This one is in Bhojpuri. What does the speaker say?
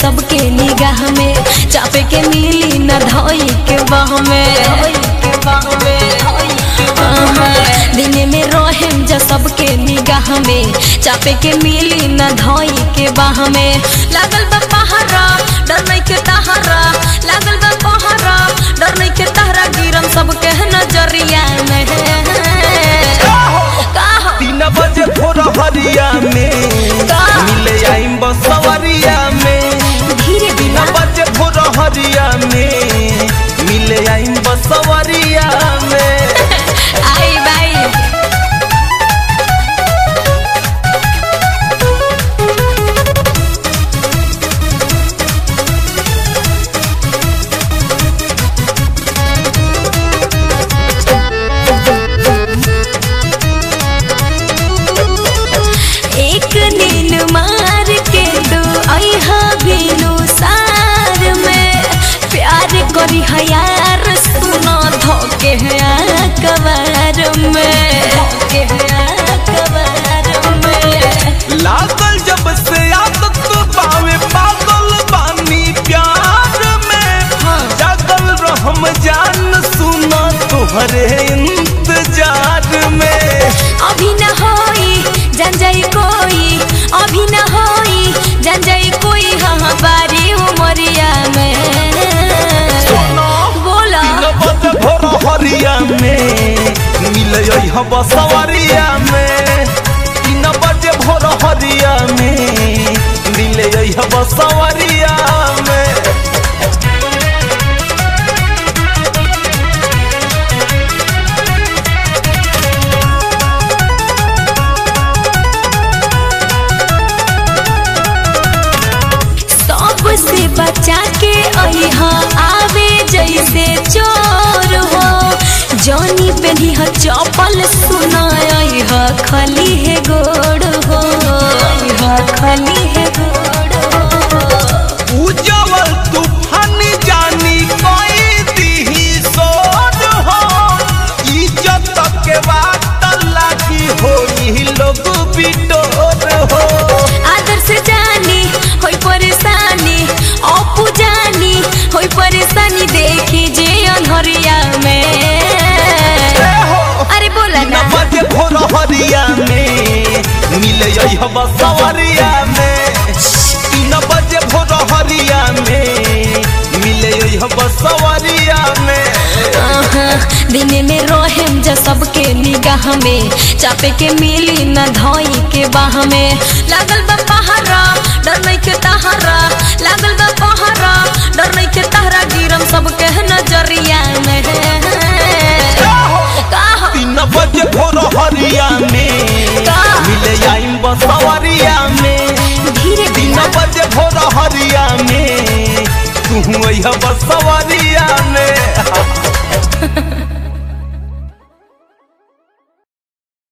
सबके निगाह में चापे के मिली न धोई के बाह में आहा, दिन में रहेम जा सबके निगाह में चापे के मिली न धोई के बाह में लागल बा पहाड़ा डर नहीं के तहारा लागल बा पहाड़ा डर नहीं के तहरा गिरम सबके नजरिया में का हो? तीन बजे भोर हरिया में का? मिले आइम बसवरिया में धीरे तीन बिना बजे भोर हरिया में मिले आइम बसवरिया में आई बाई एक दिन मार के दो अहा बिनु सार में प्यार करी हयार सुनो धोके है कबार में धोके है कबार में लागल जब से आदत पावे पागल बानी प्यार में जागल रहम जान सुना तुहरे इंतजार में अभी न होई जान जाई कोई अभी न होई जान जाई कोई हाँ बारी उमरिया में बोला तीन बजे भोर हरिया में मिले हम बसवरिया में तीन बजे भोर हरिया में मिले हम बसवरिया में सबसे बचा के अहा आवे जैसे चोर हो जौनी पेनी ह चपल सुनाई ह खली है गोड़ हो ह खली है गोड़ हो उजवल तूफान जानी कोई दीही सोन हो इज्जत के बात लागी होई लोग बिटोर हो आदर से जानी होई परेशानी अपू जानी होई परेशानी देखी जे अनहरिया में अरे बोला ना तीन बजे भोर हरिया में मिले हम सवरिया में तीन बजे भोर हरिया में मिले हम सवरिया में आहा, दिन में रहेम जा सबके निगाह में चापे के मिली न धोई के बाह में लागल बा पहाड़ा डर नहीं के तहारा लागल बा पहाड़ा डर नहीं के तहरा गिरम सबके नजरिया में का हो? तीन बजे भोर हरिया